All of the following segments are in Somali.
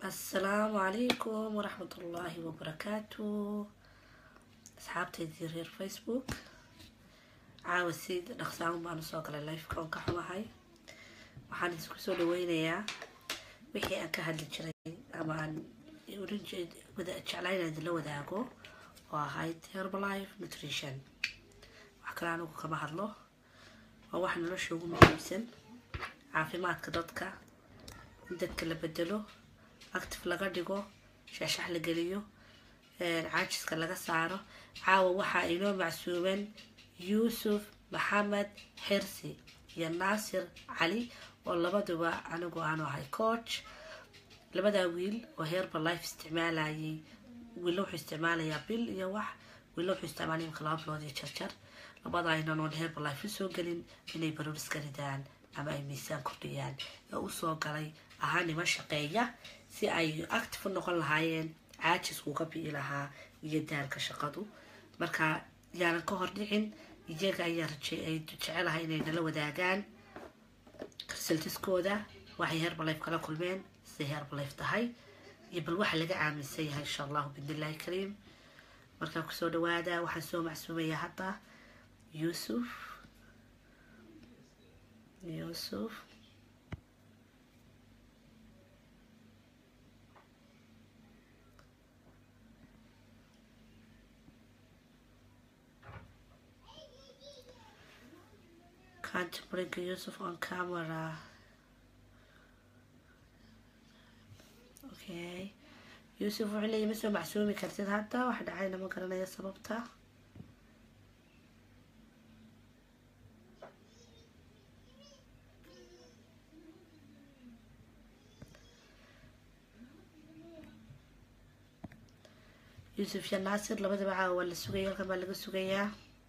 asalaamu calaykum waraxmat ullaahi wabarakaatu asxaabtaydii reer facebook caawa si dhaqsaan baan usoo galay lifeka oon ka xumahay waxaan isku soo dhaweynayaa wixii aan ka hadli jiray ama aan oran wada jeclaa inaan idinla wadaago oo ahayd herbalife nutrition wax kale anigu kama hadlo waa wax nolosha ugu muhiimsan caafimaadka dadka in dadka la bedelo active laga dhigo shaashax la geliyo caajiska laga saaro caawa waxaa inoo macsuuban yuusuf maxamed xirsi iyo naasir cali oo labaduba anigu aanu ahay coach labadaa wiil oo herbalife isticmaalayay wiilla wuxuu isticmaalayaa bil iyo wax wiilla wuxuu isticmaalaya imka laba bilood iyo jarjar labada aynan oon herbalife usoo gelin inay baruuriska ridaan ama ay miisaan kordhiyaan ee usoo galay ahaa niman shaqeeya si ay active u noqon lahaayeen caajisku uga bi'i lahaa iyo daalka shaqadu marka yaanan ka hor dhicin iyaga ayaa ay jecelahay inay nala wadaagaan risaltiskooda waxay herbalife kala kulmeen siday herbalife tahay iyo bal waxa laga aaminsan yahay insha allahu bidnillahi kariim markaa kusoo dhawaada waxaan soo macsuumaya hadda yuusuf yuusuf can't bring Yusuf on camera. Okay. Yusuf wuxuu leeyahay ma soo macsuumi kartid hadda wax dhacayna ma garanayo sababta yuusuf iyo naasir labadaba caawa waa la sugaya halkan baa laga sugayaa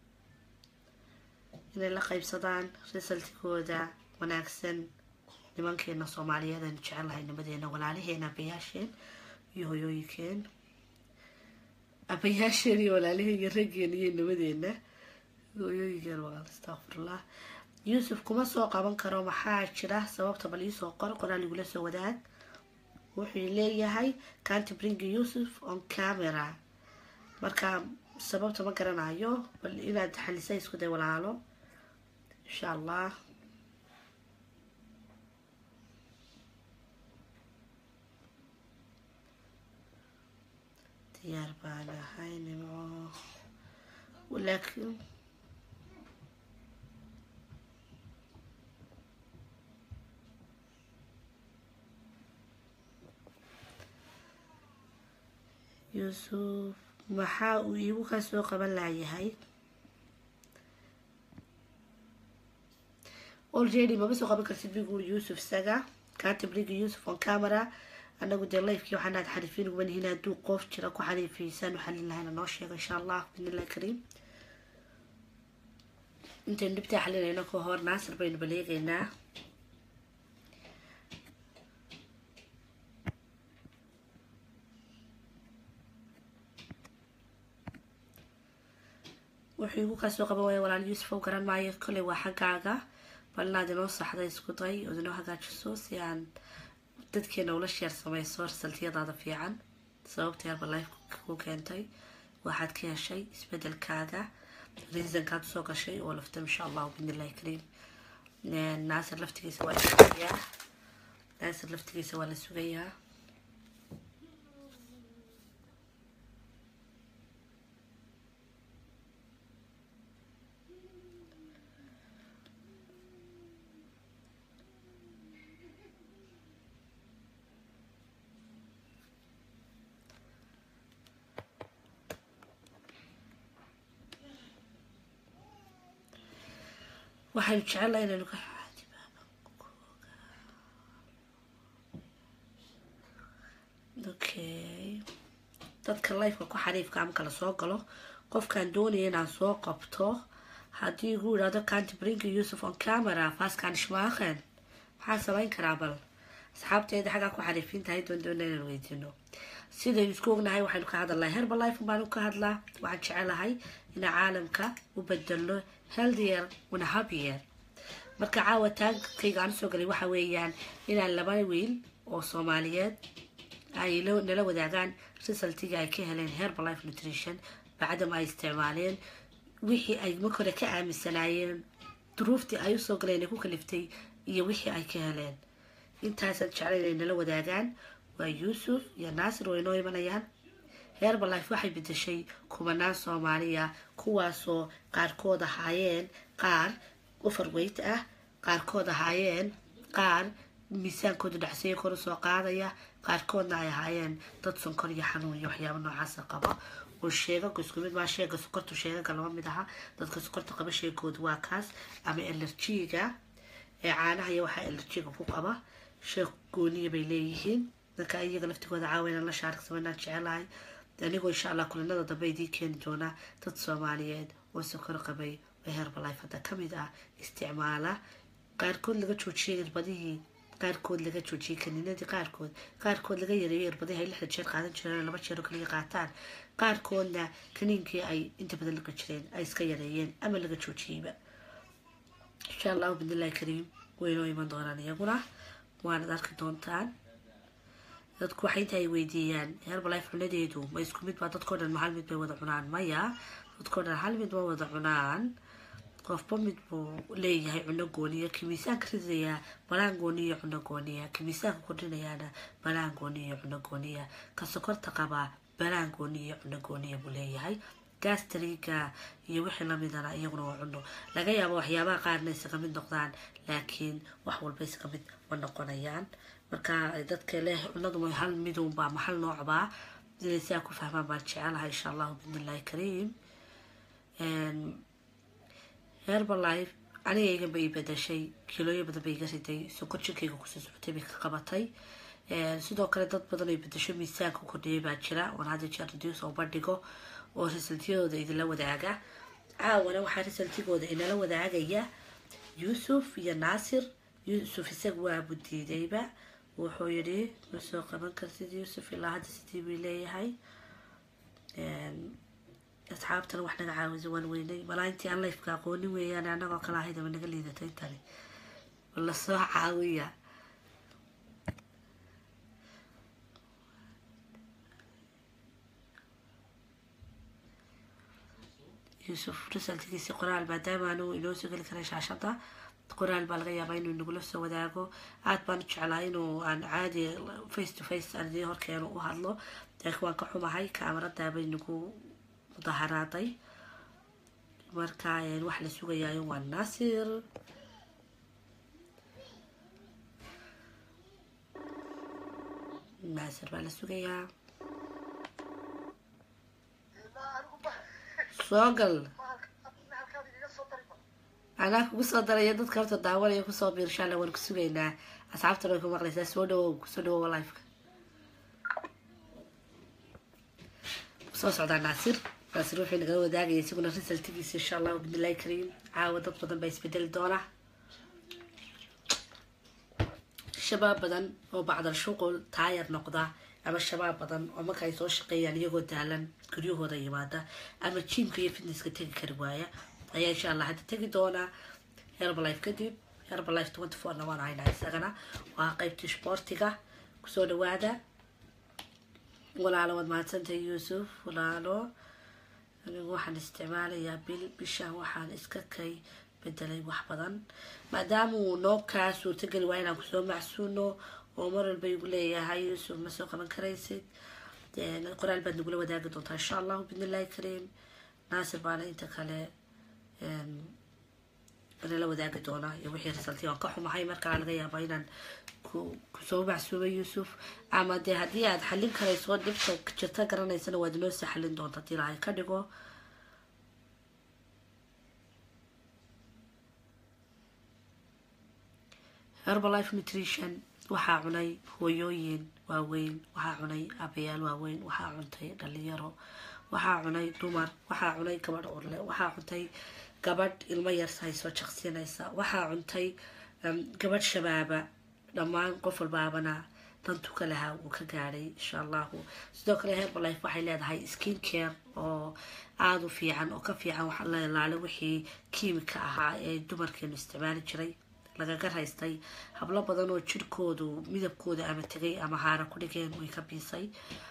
inay la qaybsadaan risaltikooda wanaagsan nimankeena soomaaliyeed aynu jecelahay nimadeena walaalaheena abayaasheen iyo hoyooyinkeen abayaasheen iyo walaalaheen iyo raggeena iyo nimadeena hoyooyinkeen walaal astaqfirullah yuusuf kuma soo qaban karo maxaa jira sababta bal iisoo qor qoraal igula soo wadaag wuxuu leeyahay canty bring yuusuf on camera marka sababta ma garanayo bal inaad xalisa isku day walaalo insha allah diyaar baan ahay nimco laakiin yuusuf maxaa uu iigu ka soo qaban laayahay already mama soo qaban kartid biguuri yuusuf isaga kaatibriga yuusuf on camera anagu dee lifekii waxaan aad xariifiin uga nihiin hadduu qof jira ku xariifiysaan u xalin lahayna noo sheego insha allah bidnillahi kariim intaynu dhibtaa xalinayno ka hor naasir baynu baleegaynaa wuxuu igu kasoo qaban waaya walaal yuusuf oo garan maayo kolley waa xaggaaga bal inaad inoo saxda isku day ood inoo hagaajiso si aan dadkeena ula sheer samayso risaltiyadaada fiican sababta herbalife ku keentay waxaad ka heshay isbedelkaaga reasonkaad usoo gashay oo lafta insha allahu bidnillahi kariim naasir laftigiisa waa la sugayaa naasir laftigiisa waa la sugayaa waxaynu jecelnahay inaynu ka okay dadka lifeka ku xariifka amka la soo galo qofkaan doonaya inaan soo qabto haddii igu idhaahdo canty brinka yuusuf on camera faskan shmaakhen maxaa samayn karaa bal asxaabteeda xaggaa ku xariifiin tahay doondoona inaan weydiino sidaynu isku ognahay waxaynu ka hadalnahay herbalife baanu ka hadlaa waxaan jecelahay inaa caalamka u bedelo healthier una happier marka caawa taagkayga aan usoo galay waxa weeyaan inaan laba wiil oo soomaaliyeed ay nala wadaagaan resultiga ay ka heleen herbalife nutrition bacdama ay isticmaaleen wixii ay marka hore ka aaminsanaayeen duruuftii ay usoo galeen ay ku kaliftay iyo wixii ay ka heleen intaasaan jeclayn ay nala wadaagaan waa yuusuf iyo naasir way noo imanayaan herbalife waxay bedeshay kubanaan soomaaliya kuwaasoo qaarkood ahaayeen qaar overweight ah qaarkood ahaayeen qaar miisaankooda dhacseeya kor usoo qaadaya qaarkoodna ay ahaayeen dad sonkor iyo xanuun iyo waxyaaba noocaasa qaba oo sheegaga isku mid maa sheega sokortu sheegaga lama mid aha dadka sokorta qaba sheegooda waa kaas ama elerjiga ee caanaha iyo waxaa elerjiga ku qaba sheeg gooniya bay leeyihiin dadka iyaga laftigooda caawinaan la shaarigsamanaan jecelahay anigoo insha allah kulanada dambe idiin keeni doonaa dad soomaaliyeed oo sokor qabay oo herbalife hadda kamid ah isticmaala qaarkood laga joojiyay irbadihii qaarkood laga joojiyay kaniinadii qaarkood qaarkood laga yareeyo irbadihii ay lixda jeer qaadan jireen laba jeer oo kaliya qaataan qaarkoodna kaniinkii ay inta badan laga jireen ay iska yareeyeen ama laga joojiyeyba insha allahu bidnillahi kariim waynoo iman doonaan iyaguna waanad arki doontaan dadku waxay inta ay weydiiyaan herbalife cunadeedu ma isku mid baa dadkao dhan ma hal mid bay wada cunaan maya dadkao dhan hal mid ma wada cunaan qofba mid buu leeyahay cuno gooniya ki miisaanka ridayaa balaan gooniya cuno gooniya ki miisaanka kordhinayaana balaan gooniya cuno gooniya ka sokorta qabaa balaan gooniya cuno gooniya buu leeyahay gastriga iyo wixii lamidana iyaguna waa cuno laga yaabo waxyaabaha qaarna isaga mid noqdaan laakiin wax walba isaga mid ma noqonayaan marka dadka leh cunadu hal midunbaa ma hal noocbaa inay siaa ku fahmaan baan jecelahay insha allahu bidnillahi kariim herbalife anigaygan bay bedashay kilooyo badan bay iga riday sokor jirkayga kusoo socotay bay ka qabatay sidoo kale dad badan ay bedasho miisaanka kordhiyay baa jira oon hadda jeer reduce oo bandhigo oo risaltiyadooda idinla wadaaga caawana waxaa risaltigooda inala wadaagaya yuusuf iyo naasir yuusuf isaga waa budiidayba wuxuu yidhi ma soo qaban kartid yuusuf ilaa hadda sidii bay leeyahay asxaabtana wax naga caawisa waan weynay malaa intii aan lifeka aqoonin weeyaan annagoo kale ahayd ama naga liidatay intani lasoo caawiya yuusuf risaltigiisi qoraal maadaama anu inoo soo geli karay shaashada qoraal baa laga yaabaa inuu nagula soo wadaago aada baan u jeclaa inuu aan caadi face to face aan idiin horkeeno u hadlo laakiin waan ka xumahay kaamarada bay nagu mudaharaaday marka wax la sugayaayo waa naasir naasir baa la sugayaa soo gal anaa kugu soo daraya dadka horta daawanaya kusoo biir insha alla waan ku sugaynaa asxaabtana way ku maqlaysaa soo dhawow kusoo dhawow lifeka soo socdaa naasir naasir wuxuu nagala wadaagaya isaguna risaltigiisa insha allahu bidnillahi kariim caawa dad badan baa isbedeli doona shabaab badan oo bacdal shuqul taayar noqda ama shabaab badan oo marka ay soo shaqeeyaan iyagoo daalan guryahooda yimaada ama jiimka iyo fitnesska tegi kari waaya ayaa insha allah hadda tegi doonaa herbalife kadib herbalife twenty fourna waan haynaa isagana waa qeybtii sboortiga kusoo dhawaada walaalo waad mahadsantahay yuusuf walaalo anigu waxaan isticmaalayaa bil bishan waxaan iska kay bedelay wax badan maadaama uu noo kaa suurtageli waa inaan kusoo macsuuno oo mar walba igu leeyahay yuusuf ma soo qaban karaysid qoraal baad nagula wadaagi doontaa insha allahu bidnillahi kariim naasir baana inta kale nala wadaagi doonaa iyo wixii risalti waan ka xumahay markaa laga yaaba inaan kusoo macsuumay yuusuf ama dee haddii aad xallin karayso dhibta jirta garanaysana waad inoo sii xallin doonta hadii ilaahay ka dhigo herbalife nutrition waxaa cunay hooyooyin waaweyn waxaa cunay abayaal waaweyn waxaa cuntay dhalinyaro waxaa cunay dumar waxaa cunay gabadh orle waxaa cuntay gabadh ilmo yar haysoo jaqsiinaysa waxaa cuntay gabadh shabaaba dhammaan qof walbaabana dantu ka lahaa wuu ka gaadhay insha allahu sidoo kale herbalife waxay leedahay skin care oo aada u fiican oo ka fiican wax la ilaalo wixii kiimika ahaa ee dumarkeenu isticmaali jiray lagaga raystay hablo badan oo jirkoodu midabkooda ama tegay ama haara ku dhigeen way ka biisay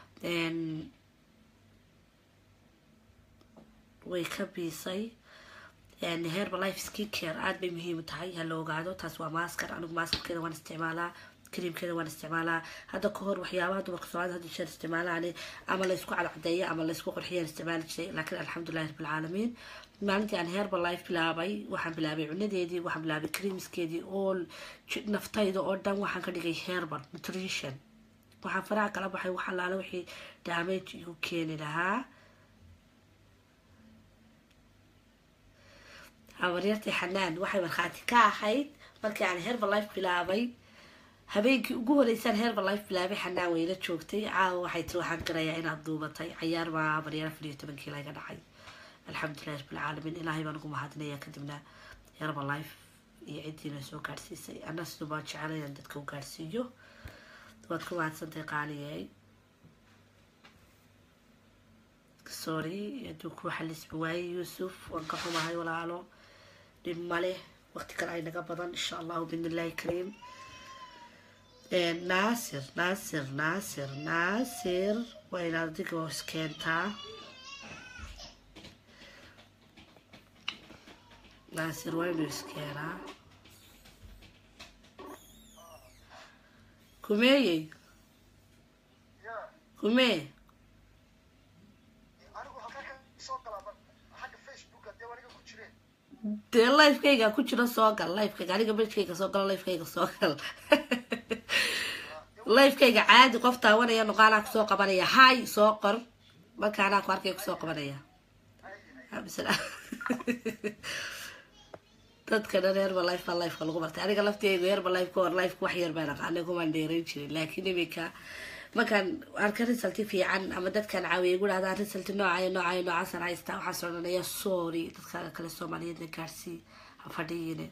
way ka biisay herbalife skin care aada bay muhiim u tahay ha la ogaado taas waa maaskar anigu maaskarkeeda waan isticmaalaa kariimkeeda waan isticmaalaa hadda ka hor waxyaabaha dumarka soomaalida hadda jeer isticmaalaan ama laysku cadcadeeya ama laysku qorxiyaan isticmaali jiray laakiin alxamdulilahi rabbilcaalamiin maalintii aan herbalife bilaabay waxaan bilaabay cunadeedii waxaan bilaabay creamskeedii oo naftayda oo dhan waxaan ka dhigay herbal nutrition waxaan faraha kala baxay wax allaale wixii damage igu keeni lahaa habaryartii xanaan waxay markhaati ka ahayd markii aan herbalife bilaabay habeenkii ugu horeysaan herbalife bilaabay xanaan wayla joogtay caawa waxay tiri waxaan garayaa inaad duubatay cayaar baa habaryar afar iyo tobankii laga dhacay alxamdulilahi rabbilcaalamiin ilaahay baan ugu mahadinaya kadibna herbalife iyo ciddiina soo gaadhsiisay ana siduu baan jecela inaan dadka u gaadhsiiyo waad ku mahadsantay qaaniyey sorry hadduu ku xalisbi waayey yuusuf waan ka xumahay walaalo dhib male waqti kale ay naga badan insha allahu bidnillahi kariim naasir naasir naasir naasir waa inaad adiga hoos keentaa naasir waa inuu iskeenaa kumeeyey kumee dee lifekayga ku jiro soo gal lifekayga aniga bejkayga soo galo lifekayga soo gal lifekayga caadi qof taawanaya nuqaalaa kusoo qabanaya hay soo qor marka anaa ku arkay kusoo qabanaya dadka dhan heerba life baa lifeka lagu bartay aniga lafteygu heerba life ka hor lifeka wax yar baan aqaanay kumaan dheeran jirin laakiin iminka markaan arka risalti fiican ama dadkan caawiya igu dhahdaan risalti noocayo noocayo noocaasaan haystaa waxaas odhanaya sorry dadkaaga kale soomaaliyeedna gaarsii ha fadhiyine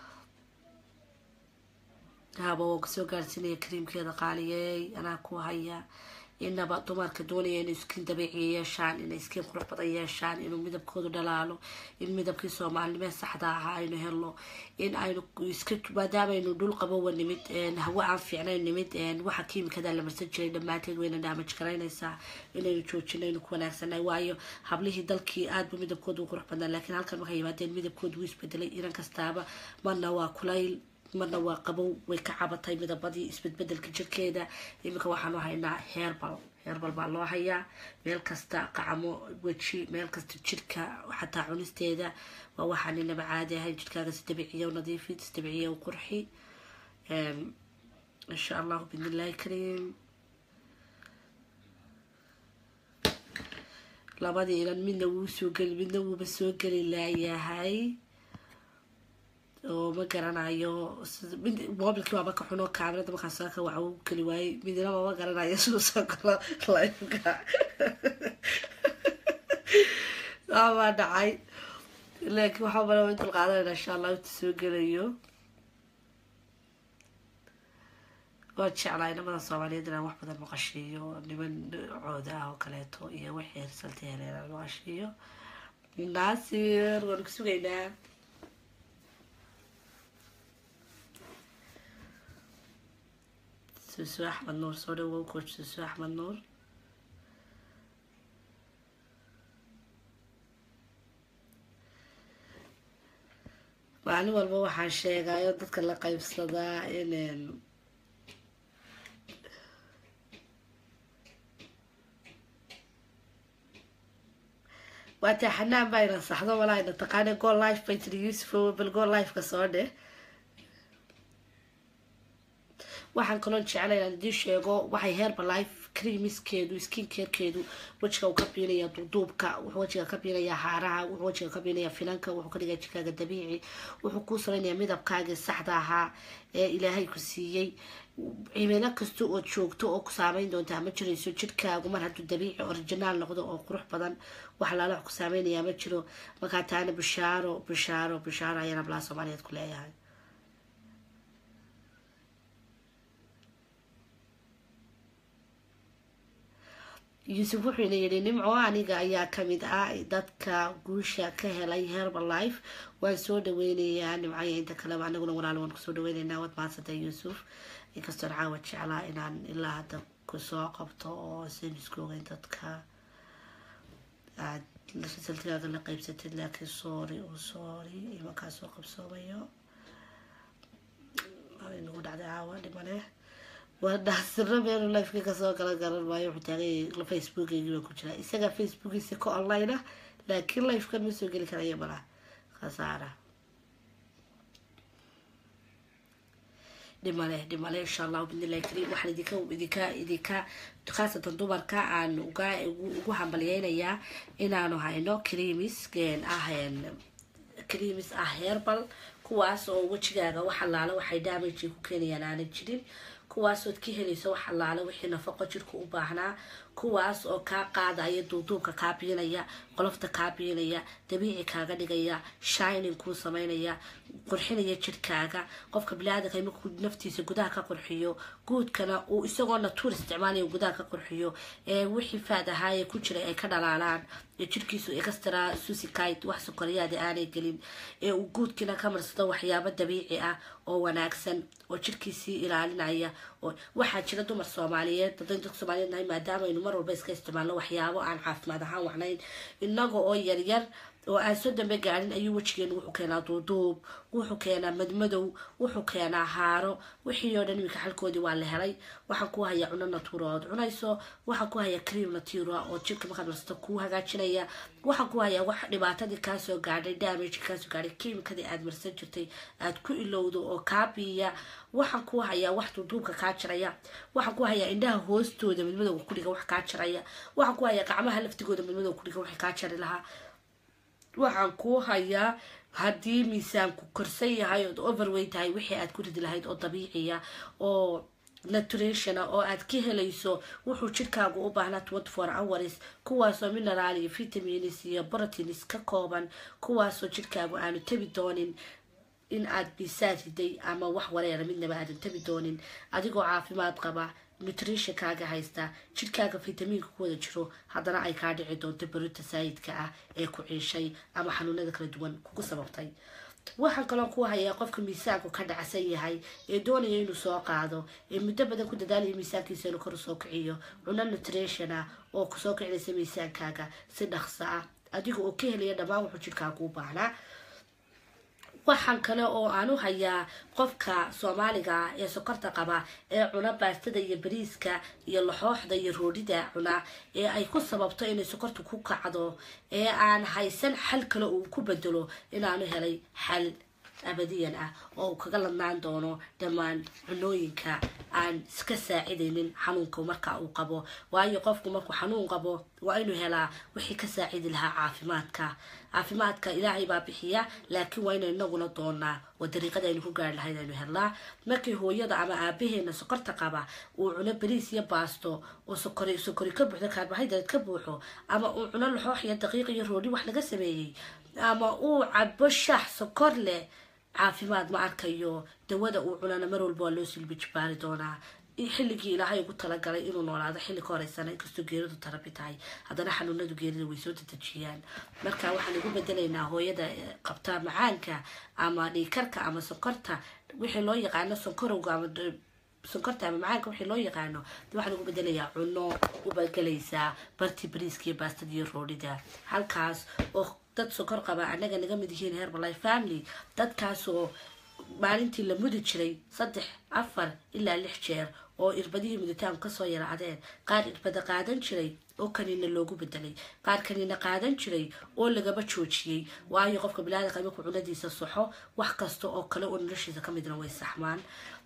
haba waan kusoo gaarsiinaya kariimkeeda qaaliyey anaa ku haya inaba dumarka doonaya inay iskin dabiiciya yeeshaan inay iskin qurux badan yeeshaan inuu midabkoodu dhalaalo in midabkii soomaalinimee saxda ahaa aynu helo in aynu iska maadaama aynu dhul qabowa nimid hawo aan fiicnayn nimid waxa kiimikada la marsan jiray dhammaanteed wayna daamaj garaynaysaa inaynu joojino aynu ku wanaagsanay waayo hablihii dalkii aadba midabkoodu qurux badnaa laakiin halkan waxay yimaadeen midabkoodu wuu isbedelay inan kastaaba marna waa kulayl marna waa qabow way ka cabatay midabadii isbedbedelka jirkeeda iminka waxaanu haynaa herbal herbal baa loo hayaa meel kasta qacmo weji meel kasta jirka xataa cunisteeda waa waxaan inaba caadi ahayn jirkaaga si dabiiciya u nadiifi si dabiiciya u qurxi insha allahu bidnillahi kariim labadii inan midna wuu soo geli midna wuuba soo geli laayahay oo ma garanayo mobilkii waaba ka xuno kaamirada markaas ka waxa uu keli waayey midnaba ma garanayo siduu soo galo lifeka waabaa dhacay laakiin waxaa bala in dulqaadanayna insha allah inta soo gelayo waa jeclaa inamada soomaaliyeed inaan wax badan maqashiiyo niman cooda ah oo kaleeto iyo wixii risalti heleen aan maqashiiyo naasir waan ku sugaynaa suusu axmed nuur soo dhawow coach suusu axmed nuur maalin walba waxaan sheegayo dadka la qaybsadaa in waataa xanaan baa ina saxdo walaa ina taqaana go life bay tiri yuusuf bal go lifeka soo dheh waxaan kaloo jeclay inaan idiin sheego waxay herbalife creamiskeedu skin carekeedu wejiga uu ka biinaya duuduubka wuxuu wejiga ka biinaya haaraha wuxuu wejiga ka biinaya finanka wuxuu ka dhigaya jirkaaga dabiici wuxuu kuu samaynaya midabkaagii saxda ahaa ee ilaahay ku siiyey cimilo kasta oo joogto oo ku saameyn doontaa ma jirayso jirkaagu mar hadduu dabiici originaal noqdo oo qurux badan wax laala wax ku saameynayaa ma jiro markaa taana bishaaro bishaaro bishaaro ayaan ablaa soomaaliyeed ku leeyahay yuusuf wuxuuna yidhi nimco aniga ayaa kamid ah dadka guusha ka helay herbalife waan soo dhaweynayaa nimcaya inta kaleba anaguna walaal waan kusoo dhaweyneynaa waad maadsantay yuusuf inkastoon caawa jeclaa inaan ilaa hadda kusoo qabto oo san isku ogeyn dadka aad saltigaaga la qeybsatid laakiin sorry o sorry imankaa soo qabsoomayo nagu dhacday caawa dhimane waa dhaasiro meelu lifeka kasoo gala garan maayo wuxuu taagay facebookeygi baa ku jira isaga facebookiisa ka online ah laakiin lifekan ma soo geli karayo mala khasaara dhimale dhimale insha allahu bidnillahi kariim waxaan idinka idinka idinka khaasatan dumarka aan uga ugu hambalyeynayaa inaanu hayno creamis ah creamis ah herbal kuwaas oo wejigaaga wax allaala waxay damage ku keenayaan aanan jirin kuwaasood ka helayso wax allaala wixii nafaqo jirka u baahnaa kuwaas oo kaa qaadaya duuduubka kaa biinaya qolofta kaa biinaya dabiici kaaga dhigaya shining kuu sameynaya qurxinaya jirkaaga qofka bilaadanka markuu naftiisa gudaha ka qurxiyo guudkana uu isagoo natuur isticmaalaya gudaha ka qurxiyo ee wixii faad ahaaye ku jiray ay ka dhalaalaan ee jirkiisu extra susikite wax sukariyaada aanay gelin ee uu guudkiina ka marsado waxyaabo dabiici ah oo wanaagsan oo jirkiisii ilaalinaya waxaa jira dumar soomaaliyeed dadan dadka soomaaliyeed nahay maadaama aynu mar walba iska isticmaalno waxyaabo aan caafimaad ahaan wacnayn inaga oo yaryar oo aan soo dambe gaarin ayuu wejigeenu wuxuu keenaa duuduub wuxuu keenaa madmadow wuxuu keenaa haaro wixii oo dhan iminka xalkoodii waa la helay waxaan ku hayaa cuno natuura ood cunayso waxaan ku hayaa cream natura oo jirka markaad marsato kuu hagaajinaya waxaan ku hayaa wax dhibaatadii kaasoo gaadhay damage kaasoo gaadhay kiimikadii aad marsan jirtay aad ku ilowdo oo kaa biiya waxaan ku hayaa wax duuduubka kaa jiraya waxaan ku hayaa indhaha hoostooda madmadowga kudhiga wax kaa jiraya waxaan ku hayaa gacmaha laftigooda madmadowga kudhiga wax kaa jari lahaa waxaan kuu hayaa haddii miisaanku korsan yahay ood overweight tahay wixii aad ku ridi lahayd oo dabiiciya oo naturationa oo aad ka helayso wuxuu jirkaagu u baahnaa twenty four hours kuwaasoo mineral iyo vitamins iyo proteins ka kooban kuwaasoo jirkaagu aanu tabi doonin in aad bisaad riday ama wax wareera midnaba aadan tabi doonin adigoo caafimaad qaba nutritionkaaga haysta jirkaaga vitamiinka ku wada jiro haddana ay kaa dhici doonto berita saayidka ah ee ku ciishay ama xanuunada kala duwan kugu sababtay waxaan kaloo ku hayaa qofka miisaanku ka dhacsan yahay ee doonaya inuu soo qaado ee muddo badan ku dadaalaya miisaankiisa inuu kor usoo kiciyo cuno nutrition ah oo kusoo kicinaysa miisaankaaga si dhaqso ah adiga oo ka helaya dhammaan wuxuu jirkaagu u baahnaa waxaan kale oo aan u hayaa qofka soomaaliga ah ee sokorta qaba ee cuna baastada iyo bariiska iyo laxooxda iyo roodhida cuna ee ay ku sababto inay sokorta ku kacdo ee aan haysan xal kale uu ku bedelo inaanu helay xal abadiyan ah oo uu kaga ladnaan doono dhammaan cunooyinka aan iska saacidaynin xanuunka marka uu qabo waayo qofku markuu xanuun qabo waa inuu helaa wixii ka saacidi lahaa caafimaadka caafimaadka ilaahay baa bixiya laakiin waa inaynu inaguna doonaa oo dariiqada aynu ku gaari lahayd aynu helnaa markii hooyada ama aabaheena sokorta qaba uu cuno bariis iyo baasto oo sokori sokori ka buuxdo kaarbohaydrate ka buuxo ama uu cuno laxoox iyo daqiiq iyo roodhi wax laga sameeyey ama uu cabo shax sokor leh caafimaad ma arkayo dawada uu cunana mar walba waa loo silbi jibaari doonaa xilligii ilaahay ugu talagalay inuu noolaado xilli ka horeysana inkastoo geeridu tarabi tahay haddana xanuunadu geerida way soo dadejiyaan marka waxaan ugu bedelaynaa hooyada qabta macaanka ama dhiikarka ama sokorta wixii loo yaqaano sonkorowga ama sonkorta ama macaanka wixii loo yaqaano waxaan ugu bedelayaa cuno ubagelaysaa barti bariiska iyo baastada iyo roodhida halkaas oo dad sokor qaba anaga naga mid yihiin herbalife family dadkaasoo maalintii la mudi jiray saddex afar ilaa lix jeer oo irbadihii muditaanku kasoo yaracdeen qaar irbada qaadan jiray oo kaniina loogu bedelay qaar kaniina qaadan jiray oo lagaba joojiyey waayo qofka bilaadanka markuu cunadiisa soxo wax kasta oo kale oo noloshiisa kamidna way saxmaan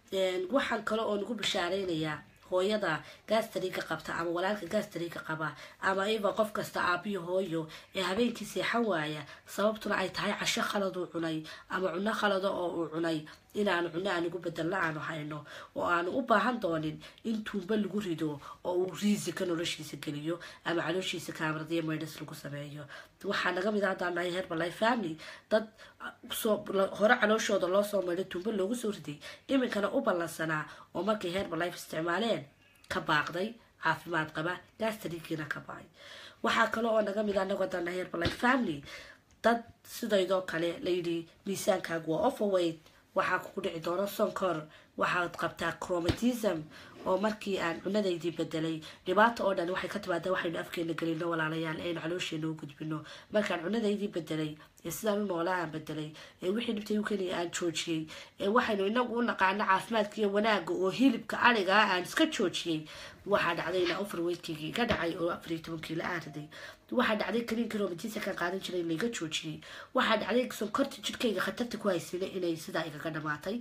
waxaan kale oo nagu bishaareynaya hooyada gaastariga qabta ama walaalka gaastariga qaba ama iba qof kasta aabiyo hooyo ee habeenkii seexan waaya sababtuna ay tahay casho khaladuu cunay ama cuno khalado oo uu cunay inaanu cuno aanigu bedelna aanu hayno oo aanu u baahan doonin in tuumba lagu rido oo uu riisika noloshiisa geliyo ama calooshiisa kaamaradiyo maydhas lagu sameeyo waxaa naga mid haddaan nahay herbalife family dad soo hore calooshooda loo soo maydhay tuumba loogu soo riday iminkana u ballansanaa oo markay herbalife isticmaaleen ka baaqday caafimaad qaba gastrigiina ka bacay waxaa kale oo naga mid anagoo dana herbalife family dad sidaydoo kale layidhi miisaankaagu waa overweight waxaa kugu dhici doona sonkor waxaad qabtaa chromatism oo markii aan cunadaydii bedelay dhibaata oo dhan waxay ka timaada waxaynu afkeena gelino walaalayaal aynu caloosheena u gudbino markaan cunadaydii bedelay ee sidaan u noolaa aan bedelay ee wixii dhibtay u keliya aan joojiyey ee waxaynu inagu u naqaano caafimaadka iyo wanaaga oo hilibka ariga aan iska joojiyey waxaa dhacday inaa overweightkaygii iga dhacay oo afar iyo tobankii la aariday waxaa dhacday kaliinkii romatisa kan qaadan jiray in laiga joojiyey waxaa dhacday sonkorta jidhkayga khatarta ku haysina inay sidaa igaga dhamaatay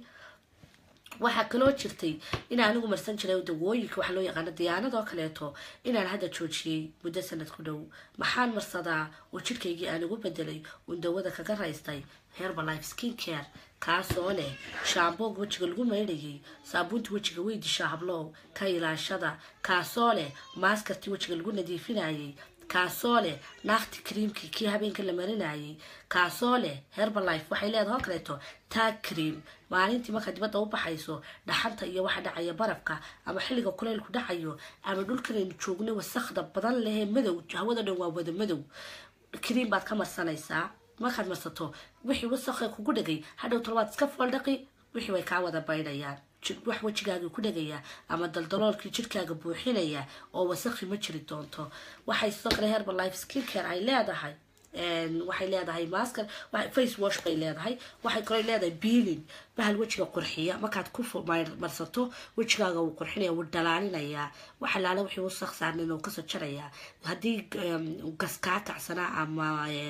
waxaa kaloo jirtay in anigu marsan jiray dawooyinka waxaa loo yaqaano diyaanadoo kaleeto inaan hadda joojiyey muddo sanad ku dhow maxaan marsadaa oo jidhkaygii aan ugu bedelay uun dawada kaga raystay herbalife skin care kaasoo leh shaamboog wejiga lagu maydhayay saabuunta wejiga wey dishaa hablow ka ilaashada kaasoo leh maaskartii wejiga lagu nadiifinayay kaasoo leh naakti creamkii kii habeenka la marinayay kaasoo leh herbalife waxay leedahay oo kaleeto tag cream maalintii markaa dibadda u baxayso dhaxanta iyo waxa dhacaya barafka ama xilliga kuleylku dhacayo ama dhulkanaynu joogno wasakda badan lehee madow hawada dhan waa wada madow cream baad ka marsanaysaa markaad marsato wixii wasakha kugu dhegay hadhow tolbaad iska fooldhaqi wixii way kaa wada baydhayaan wax wejigaaga ku dhegaya ama daldaloolkii jidhkaaga buuxinaya oo wasakhi ma jiri doonto waxay sidoo kale herbalife skin care ay leedahay waxay leedahay masker face wash bay leedahay waxay kaloo leedahay beelin bahal wejiga qurxiya markaad ku marsato wejigaaga wuu qurxinaya wuu dhalaalinayaa waxa laala wixii wasakh saarnin uu kasoo jarayaa haddii gas kaa kacsanaa ama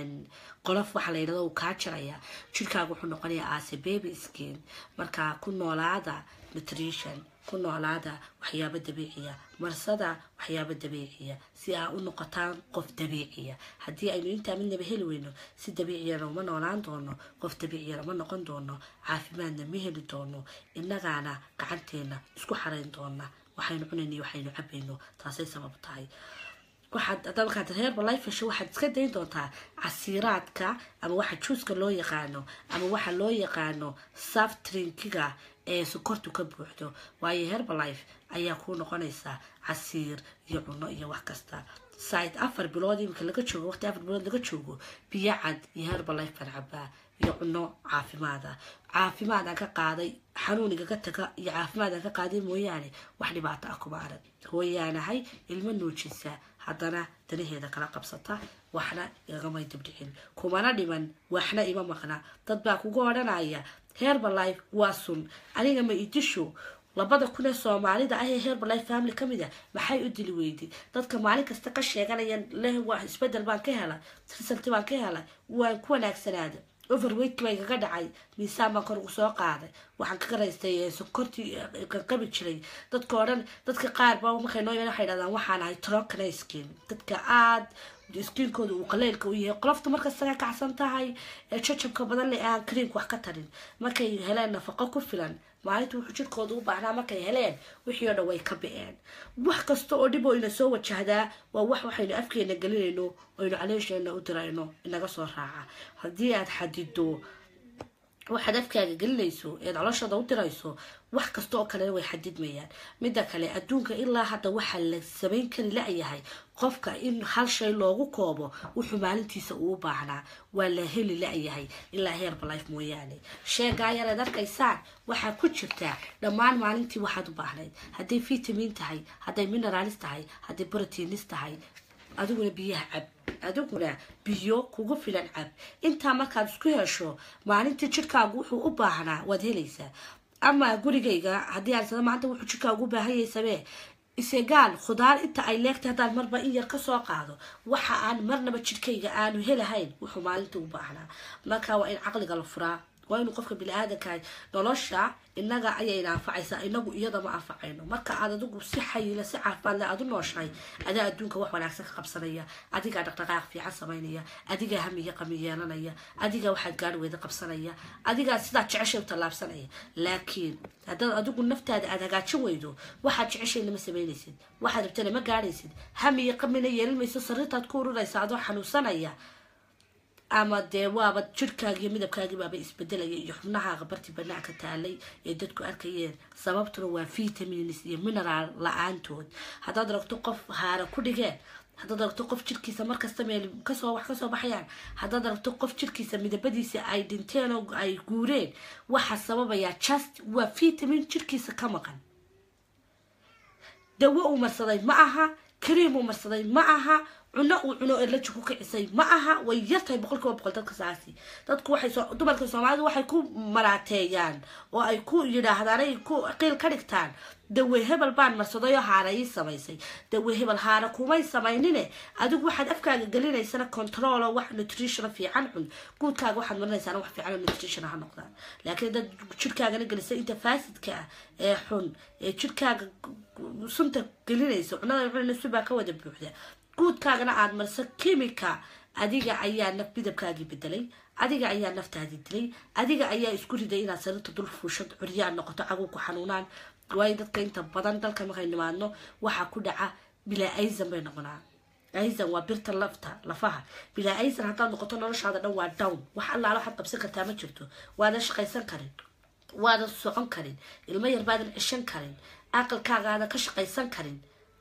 qolof waxa la yidhahdo uu kaa jaraya jidhkaaga wuxuu noqonayaa aase baby skin marka ku noolaada nutrition ku noolaada waxyaabo dabiiciya marsada waxyaabo dabiiciya si aa u noqotaan qof dabiiciya haddii aynu intaa midnaba heli weyno si dabiiciyana uma noolaan doono qof dabiiciyana ma noqon doono caafimaadna ma heli doono innagaana gacanteena isku xarayn doona waxaynu cunayno iyo waxaynu cabayno taasay sabab tahay waxaad haddaa markaad herbalife hesho waxaad iska dayn doontaa casiiraadka ama waxa juuska loo yaqaano ama waxa loo yaqaano saftrinkiga ee sokortu ka buuxdo waayo herbalife ayaa kuu noqonaysaa casiir iyo cuno iyo wax kasta side afar bilood iminka laga joogo waqti afar bilood laga joogo biyo cad iyo herbalife baan cabaa iyo cuno caafimaada caafimaad aan ka qaaday xanuuniga ka taga iyo caafimaad aan ka qaaday mooyaane wax dhibaato ah kuma arag hooyaanahay ilmo nuujisa haddana danaheeda kala qabsata waxna igagamay dibdhicin kumana dhiman waxna ima maqna dad baa kuga odhanaya herbalife waa sun aniga ma idisho labada kun ee soomaalida ah ee herbalife family ka mid a maxay u dili weyday dadka maalin kasta ka sheeganaya leh waa isbedel baan ka hela result baan ka hela waan ku wanaagsanaada overweight baa igaga dhacay miisaan baan kor ugu soo qaaday waxaan ka garaystay sokortii qabi jiray dadka o dhan dadka qaar ba markay noo waxay dhahdaan waxaan ahay trokana skin dadka aada skiinkooda uu qaleylka u yahay qolofta markastaga kacsan tahay ee jajabka badan le aan creamka wax ka tarin markay heleen nafaqo ku filan maalinta wuxuu jirkooda u baahnaa markay heleen wixii oo dhan way ka bi-een wax kasta oo dhib oo ina soo wajahdaa waa wax waxaynu afkeena gelinayno oynu caleesheena u dirayno inaga soo raaca haddii aad xadido waxaad afkaaga gelinayso eed coloshada u dirayso wax kasta oo kalena way xadidmayaan midda kale adduunka ilaa hadda waxaa la samayn kari la-yahay qofka in hal shay loogu koobo wuxuu maalintiisa uu baahnaa waa la heli la-yahay ilaa herbalife mooyaane sheegaa yareed arkaysaan waxaa ku jirtaa dhammaan maalintii waxaad u baahnayd hadday vitamin tahay hadday mineralis tahay hadday brotiinis tahay adiguna biyaha cab adiguna biyo kugu filan cab intaa markaad isku hesho maalintii jidhkaagu wuxuu u baahnaa waad helaysaa ama gurigayga haddii aan sada maanta wuxuu jidhkaagu u baahanyay samee isegaal khudaar inta ay leegtay haddaan marba in yar kasoo qaado waxa aan marnaba jidhkayga aanu helahayn wuxuu maalinta u baahnaa marka waa in caqliga la furaa waa inuu qofka bini-aadanka nolosha inaga ayayna anfacaysaa inagu iyadama anfacayno marka aad adigu si xayila si caafimaad le aad u nooshahay adaa adduunka wax wanaagsan ka qabsanaya adigaa dhaqdhaqaaq fiican samaynaya adigaa hamiya qami yeelanaya adigaa waxaad gaari weyda qabsanaya adigaa sidaad jeceshay u tallaabsanaya laakiin haddaad adigu naftaada aad hagaajin weydo waxaad jeceshay lama samaynaysid waxaad rabtana ma gaadhaysid hamiya qamina yeelan mayso sariirtaad ku ururaysa adoo xanuunsanaya ama dee waaba jirhkaaga iyo midabkaagii baaba isbedelaya iyo xubnahaaga barti banaanka taalay ee dadku arkayeen sababtuna waa vitamins iyo mineral la-aantood haddaad aragto qof haara ku dhigeen haddaad aragto qof jirkiisa markasta meel kasoo wax kasoo baxayaan haddaad aragto qof jirkiisa midabadiisa ay dhinteen oo ay guureen waxaa sababayaa just waa vitamin jirkiisa ka maqan dawo uu marsaday ma aha kariim uu marsaday ma aha cuno uu cuno eleji ku kicisay ma aha way yartahay boqol kiiba boqol dadka saasi dadku waxay soo dumarka soomaalidu waxay ku maraateeyaan oo ay ku yidhaahdaan ay ku qiil ka dhigtaan dawe hebel baan marsaday oo haara ii samaysay dawe hebel haara kumay samaynine adigu waxaad afkaaga gelinaysana control oo wax nutrition fiican cun guudkaaga waxaad marinaysaana wax fiican oo nutrition ha noqdaan laakiin dad jirkaagana gelisay inta faasidka ah ee xun ee jirkaaga sunta gelinaysa cunada cunaysa baa ka wada buuxda guudkaagana aada marso kimika adiga ayaa naf midabkaagii bedelay adiga ayaa naftaadii dilay adiga ayaa isku riday inaad sarirta dul fuushad curyaan noqoto caguw ku xanuunaan waayo dadka inta badan dalka markay nimaadno waxaa ku dhaca bilaa aisan bay noqonaa aisan waa birta lafta lafaha bilaa aisan haddaad noqoto noloshaada dhan waa down wax allaala waxaad qabsan kartaa ma jirto waadan shaqaysan karin waadan socon karin ilmo yar baadan cishan karin aqalkaagaadan ka shaqaysan karin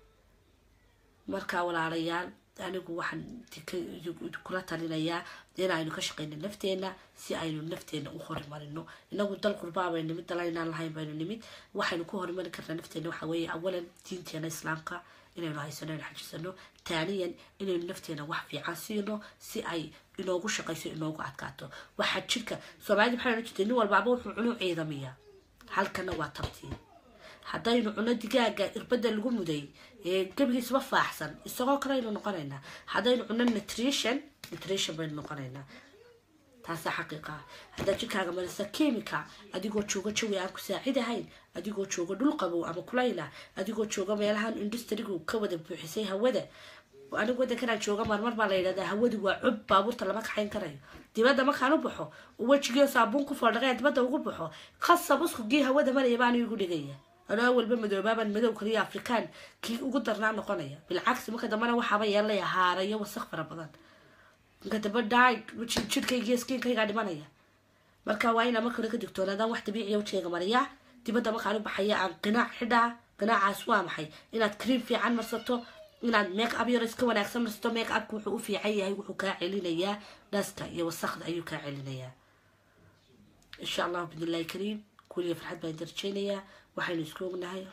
markaa walaalayaal anigu waxaan kula talinayaa inaynu ka shaqeyno nafteena si aynu nafteena u horumarino inagu dal qurbaabaynu nimid dalaynaan lahayn baynu nimid waxaynu ku horumari karnaa nafteena waxa weeye awalan diinteena islaamka inaynu haysano aynu xajisano taaniyan inaynu nafteena wax fiican siino si ay inoogu shaqayso inoogu adkaato waxaa jirka soomaalida maxay ohan jirtay nin walbaaba wuxuu cunu ciidamiya halkana waa tabtiin haddaynu cuno digaaga irbada lagu muday ee gebigiisba faaxsan isagoo kale aynu noqonaynaa haddaynu cuno nutrition nutrition baynu noqonaynaa taasaa xaqiiqa ah haddaad jirkaaga marisa chemica adigoo jooga jawi aan ku saacidahayn adigoo jooga dhul qabow ama kulayla adigoo jooga meelahan industrigu ka wada buuxisay hawada anigu wadankanaan jooga marmar baa la yidhahdaa hawadu waa cub baabuurta lama kaxayn karayo dibadda markaan u baxo wejigio saabuun ku foldhaqeen dibadda ugu baxo khasab uskugii hawada maraya baanu igu dhigaya anoo walba madoobaaban madow kaliya afrikaan kii ugu darnaa noqonaya bilcagsi marka dambena waxaaba yeelaya haarayo wasaq fara badan marka dambe dhaay jidhkaygiyo skiinkaygaa dhimanaya marka waa inaa marka hore ka digtoonaadaan wax dabiiciya wajigayga mariyaa dibadda markaan u baxaya aan qinaac xidhaa qinaacaas waa maxay inaad cream fiican marsato inaad make up yar iska wanaagsan marsato make upka wuxuu u fiican yahay wuxuu kaa celinayaa dhaska iyo wasaqda ayuu kaa celinayaa insha allahu bidnillahi kariim kuliya farxad baan darajeynayaa waxaynu isku ognahay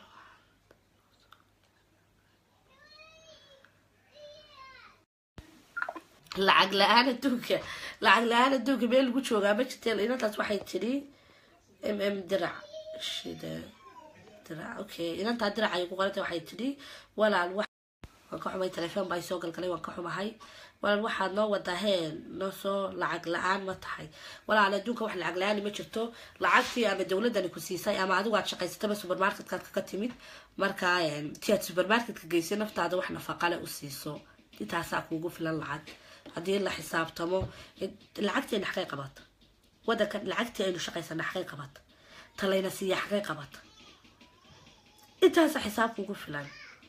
lacag la-aan adduunka lacag la-aan adduunka meel lagu joogaa ma jirte inantaas waxay tidhi m m dirac shida dirac okay inantaa dirac ay ku qoranta waxay tidhi walaal waan ka xumay telefoon baa soo galgalay waan ka xumahay walaal waxaad noo wadaa heen noo soo lacag la-aan ma tahay walaal adduunka wax lacag la-aani ma jirto lacagtii ama dowladani ku siisay ama adigu aad shaqaysataba supermarketkaad ka timid markaa ti aad supermarketka geysay naftaada wax nafaqale u siiso intaasaa kuugu filan lacag haddii la xisaabtamo lacagteena xaqay qabata wadanka lacagtii aynu shaqaysana xaqay qabata talayna siiya xaqay qabata intaasa xisaab kuugu filan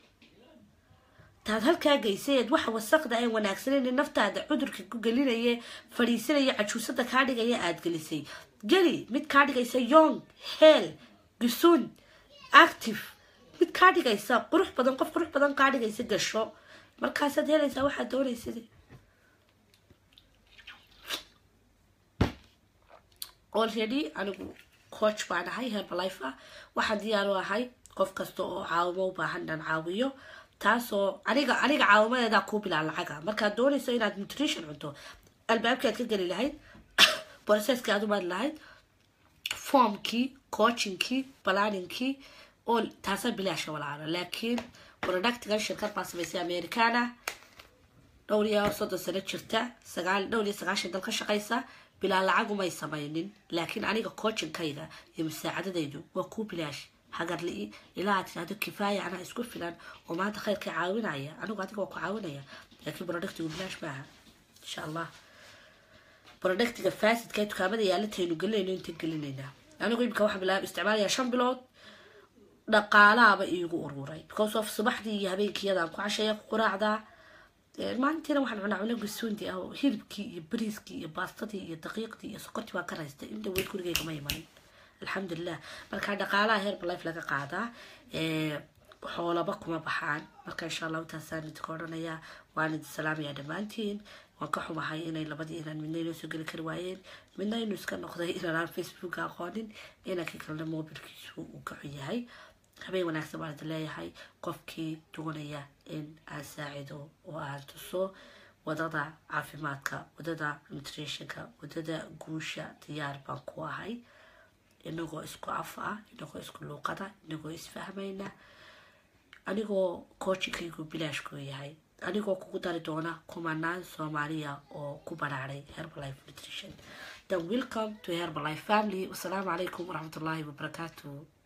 taad halkaa geysayeed waxa wasaqda aan wanaagsaneyn naftaada cudurka ku gelinaya fadhiisanaya cajuusada kaa dhigaya aada gelisay geli mid kaa dhigaysa yong heel gusun active mid kaa dhigaysa qurux badan qof qurux badan kaa dhigaysa gasho markaasaad helaysaa waxaad doonaysad already anigu coach baan ahay herbalife ah waxaan diyaaru ahay qof kasta oo caawimo u baahan dhan caawiyo taasoo aniga aniga caawimadeedaa kuu bilaa lacaga markaad doonayso inaad nutrition cunto albaabkii aad ka geli lahayd processkii aad u mari lahayd formkii coachingkii planingkii oo taasaa bilaasha walaalo laakiin productigan shirkad baa samaysay americana dhowr iyo soddon sano jirta sagaal dhowr iyo sagaashan dal ka shaqaysa bilaa lacagumay samaynin laakiin aniga coachingkayga iyo musaacadadaydu waa kuu bilaash hagarli ilaa aad tirahdo kifaaya anaa isku filan oo maanta khayrka caawinaya anigu adiga waa ku caawinaya laakiin productigu bilaash maaha insha allah productiga faasidka dukaamada yaalataynu gelinayno inta gelinaynaa anigu imika waxaan bilaab isticmaalayaa shan bilood dhaqaalaaba iigu ururay because of subaxdii iyo habeenkiyadaan ku casheeya ku quraacdaa maalintiina waxaan cunaa cuno gusuundi ah oo hilibkii iyo bariiskii iyo baastadii iyo daqiiqdii iyo sokortii waa ka raystay in dhaweyd gurigeyga ma imanin alxamdulilah marka dhaqaalaha heerba life laga qaadaa xoolaba kuma baxaan marka insha allahu taasaan idinka odhanayaa waan idin salaamayaa dhammaantiin waan ka xumahay inay labadii inaan midna inoo soo geli kari waayeen midna inuu iska noqday inaan facebooka aqoonin inankii kalena mobilkiisu uu ka xun yahay habeen wanaagsan baan idin leeyahay qofkii doonaya in aan saacido oo aan tuso wadada caafimaadka wadada nutritionka wadada guusha diyaar baan ku ahay inagoo isku af ah inagoo isku luuqada inagoo isfahmayna anigoo coachingkaygu bilaashku yahay anigoo kugu dari doona kumanaan soomaaliya oo ku baraaray herbalife nutrition then welcome to herbalife family wasalaamu calaykum waraxmatullaahi wabarakaatu